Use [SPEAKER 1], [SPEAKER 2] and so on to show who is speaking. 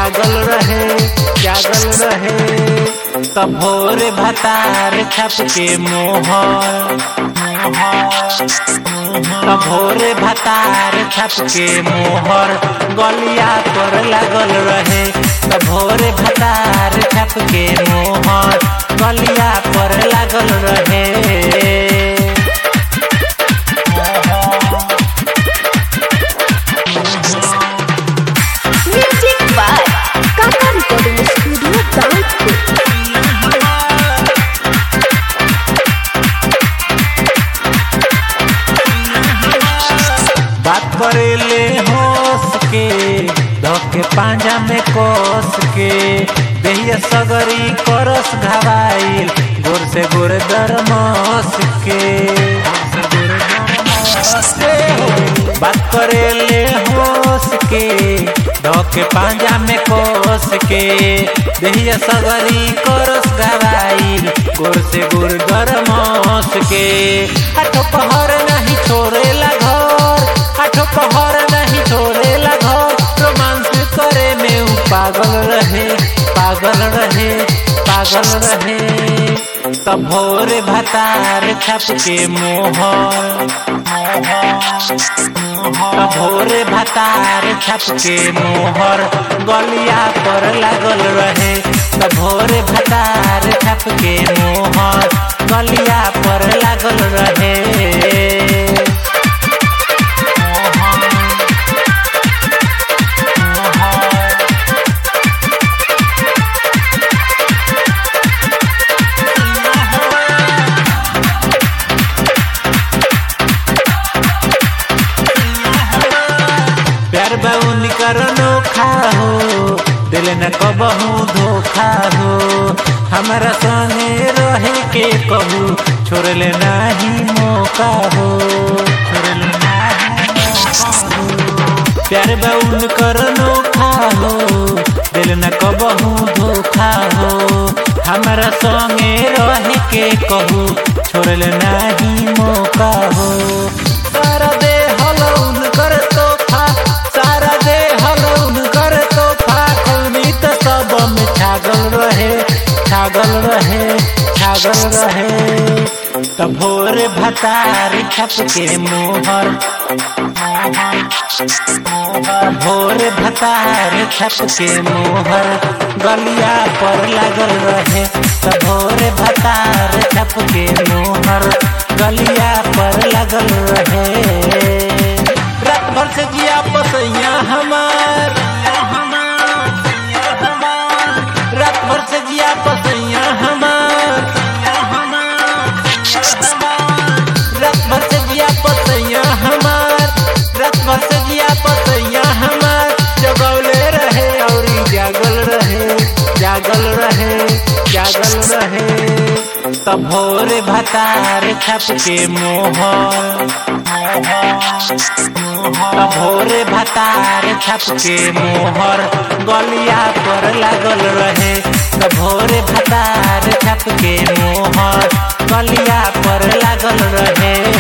[SPEAKER 1] जागल रहे जागल रहे तब भोर भतार छप के मोहर तब भोर भतार छप के मोहर गलिया पर लागल रहे तब भोर भतार छप के मोहर गलिया पर लागल रहे
[SPEAKER 2] Music by Kaka Recording Studio, Download.
[SPEAKER 1] बात करेले होस के धके पांजा में कोस के देहिया सगरी करस घबाइल गोर से गोर दरमस के बात करेले होस के धके पांजा में कोस के देहिया सगरी करस घबाइल गोर से गोर दरमस के आठो पहर नहीं छोड़ेला घर आठो पहर नहीं छोड़ेला घर रोमांस करे में उ पागल रहे पागल रहे पागल रहे तब भोर भतार छप के मोहर तब भोर भतार छप के मोहर गलिया पर लागल रहे तब भोर भतार छप के मोहर गलिया पर लागल रहे प्यार बाउन करनो खाहो दिल न कबहू धोखा हो हमारा संगे रहे के कहू छोड़ले नाही मौका हो छोड़ले नाही मौका हो प्यार बाउन करनो खाहो दिल न कबहू धोखा हो हमारा संगे रहे के कहू छोड़ले नाही मौका हो सारा दे हलौन कर तोहफा सारा दे हलौन कर तोहफा कौनी तो सब में छागल रहे छागल रहे छागल रहे तब भोर भतार छप के मोहर भोर भतार छप के मोहर गलिया पर लागल रहे तब भोर भतार छप के मोहर गलिया पर लागल रहे रात भर से जिया पसैया हमार रात भर से जिया पसैया हमार रात भर से जिया पसैया हमार रात भर से जिया पसैया हमार जगौले रहे और जागल रहे जागल रहे जागल रहे तब भोर भतार छप के मोहर तब भोर भतार छप के मोहर गलिया पर लागल रहे तब भोर भतार छप के मोहर गलिया पर लागल रहे